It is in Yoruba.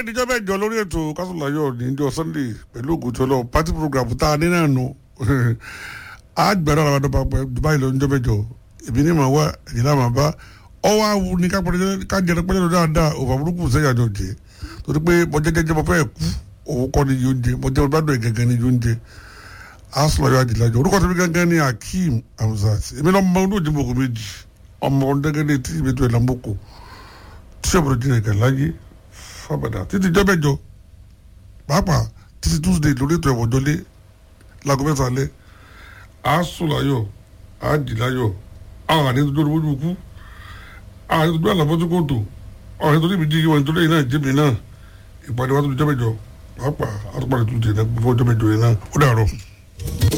díjọ́ mẹ́jọ lórí ètò kásùláyọ̀ níjọ́ sunday pẹ̀lú ògùn tí ọlọ́run party program tá a ní náà nù á gbẹ̀rẹ̀ àwọn àdọ́gba pẹ̀ dubai lọ níjọ́ mẹ́jọ èmi ní màá wá ẹ̀yìn náà màá bá ọwọ́ awu ní kájẹrẹ pẹ́lẹ́ lọ́dọ̀ dáadáa òfò àbúrúkú sẹ́yà ni òjé torí pé mo jẹ́ jẹ́jẹ́ mo fẹ́ kú òun kọ́ ni yóò jẹ mo jẹ́ ọgbádùn ẹ̀ gẹ́gẹ́ ni yóò jẹ asùláyọ̀ àdìlájọ orúkọ tó fi gángan ní akeem hamzat èmi náà mọ olóòjì mọ̀kò méjì ọmọ ọ̀dẹ́gẹ́dẹ́ tí ìbẹ́tò ẹ̀ lámọ́kò tí ọ̀bọ̀dọ̀ jìnnà ìkà láyé fábàdà títí jọ́bẹ̀jọ pàápàá títí tuesday lórí ètò ẹ̀wọ̀n jọlé láago mẹ́ta alẹ́ àásùláyọ̀ àdìláyọ̀ àwọn àdéhùn tó lójú kú àwọn àdéhùn tó àlàfo tó kòtò àwọn àdéhùn tó níbi jíjí wọn tó lẹ́yìn náà jẹ́mi náà ìpàdé wa tó jọ́bẹ̀jọ pàápàá àtúpàdé tuesday náà gbogbo jọ́bẹ̀jọ yẹn náà ó dàrọ̀.